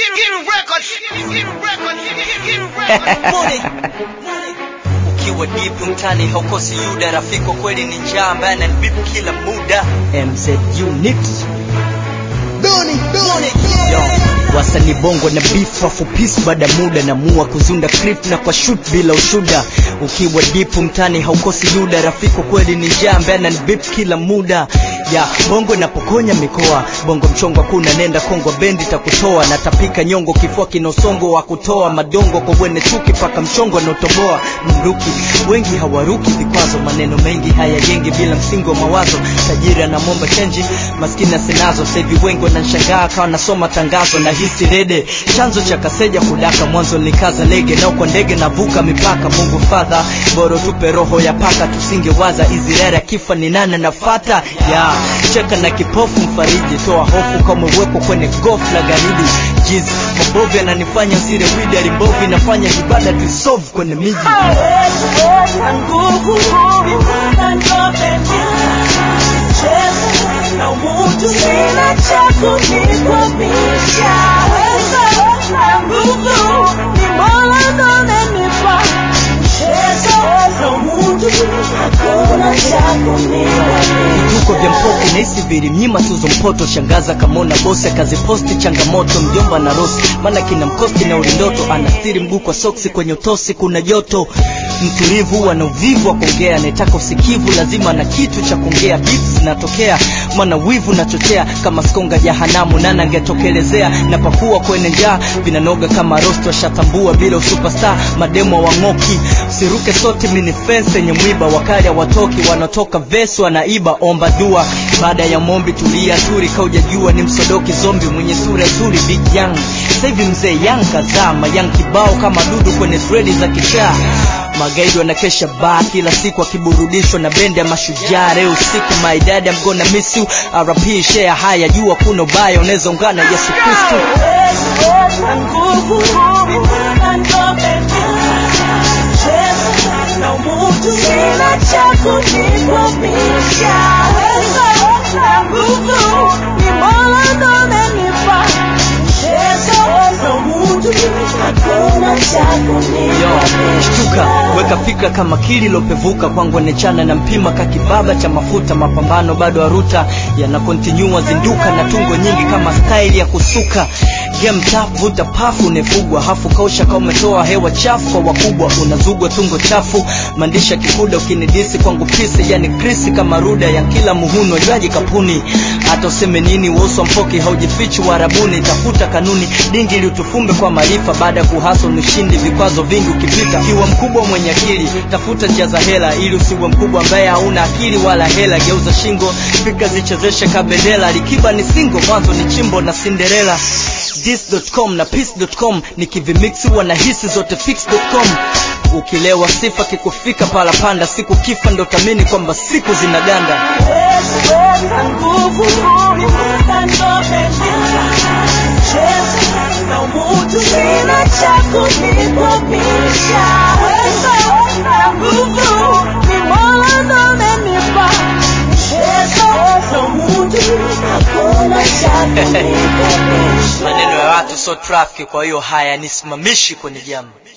ukiwa deep mtani haukosi yuda rafiko kweli ni njaa ambaye ananibipu kila muda mz unit Yo, wasanii bongo na beef wafupisi baada muda namua kuzunda clip na kwa shoot bila ushuda ukiwa deep mtani haukosi yuda rafiko kweli ni njaa ambaye ananibip kila muda ya bongo napokonya mikoa bongo mchongo kuna nenda kongo bendi takutoa natapika nyongo kifua kinosongo wa kutoa madongo kwa wene chuki paka mchongo anaotoboa mnduki wengi hawaruki vikwazo maneno mengi hayajengi bila msingi wa mawazo tajiri anamwomba chenji maskini asinazo sahivi wengi wananshangaa kawa nasoma tangazo na hisi rede chanzo cha kaseja kudaka mwanzo nikaza lege nao kwa ndege navuka mipaka mungu fadha boro tupe roho ya paka tusingewaza izirere akifa ni nane nafata ya cheka na kipofu mfariji toa hofu kama uwepo kwenye gofla garidi jiz mabovu yananifanya sire widari mbovu inafanya ibada tuisolve kwenye miji Sina cha kunikwamisha, na nguvu ni Mola ndo amenipa. Mchezo na mutu, hakuna cha kunikwamisha. vituko vya mpoke naisi vilimnyima tuzo mpoto shangaza kamona bosi akaziposti changamoto mjomba na rosi maana kina mkosti na ulindoto anastiri mguu kwa soksi kwenye utosi kuna joto mtulivu ana uvivu wa kuongea anayetaka usikivu lazima na kitu cha kuongea beats zinatokea maana wivu nachochea kama skonga jahanamu nana angetokelezea na pakua kwenye njaa vinanoga kama rosto ashatambua bila usupestar mademo wang'oki siruke sote mini fence yenye mwiba wakali watoki wanatoka vesu wanaiba omba dua baada ya mombi tulia turi kaujajua ni msodoki zombi mwenye sura nzuri big young sahivi mzee yang kazama yang kibao kama dudu kwenye dredi za kichaa magaidi wanakesha baa kila siku akiburudishwa na bendi ya mashujaa leo usiku maidadi amgona misu rp share haya jua kuna ubaya unaweza ungana yesu kristu na nguvu na ndo amenipa. Mchezo na mutu, sina cha kunikwamisha. Na nguvu ni Mola ndo amenipa. Mchezo na mutu, hakuna cha yo kunikwamisha. shtuka weka fikra kama kili lopevuka kwangu anechana na mpima kakibaba cha mafuta mapambano bado aruta yanakontinua zinduka na tungo nyingi kama staili ya kusuka game tap vuta pafu unefugwa hafu kausha kama umetoa hewa chafu kwa wakubwa unazugwa tungo chafu maandisha kikuda ukinidisi kwangu pisi yani krisi kama ruda ya kila muhuno jwaji kapuni hata useme nini uoswa mpoki haujifichi warabuni tafuta kanuni dingi ili utufumbe kwa maarifa baada ya kuhaso nishindi vikwazo vingi ukipita kiwa mkubwa mwenye akili tafuta njia za hela ili usiwe mkubwa ambaye hauna akili wala hela geuza shingo fika zichezeshe kabendela likiba ni singo mwanzo ni chimbo na cinderella dis.com na peace.com nikivimiksi wanahisi zote fix.com ukilewa sifa kikufika pala panda siku kifa ndo tamini kwamba siku zinaganda na nguvu na ndo amenipa. Mchezo na mutu, sina cha kunikwamisha. Na nguvu ni Mola ndo amenipa. Mchezo na mutu, hakuna cha kunikwamisha. maneno ya watu so trafiki kwa hiyo haya nisimamishi kwenye jambo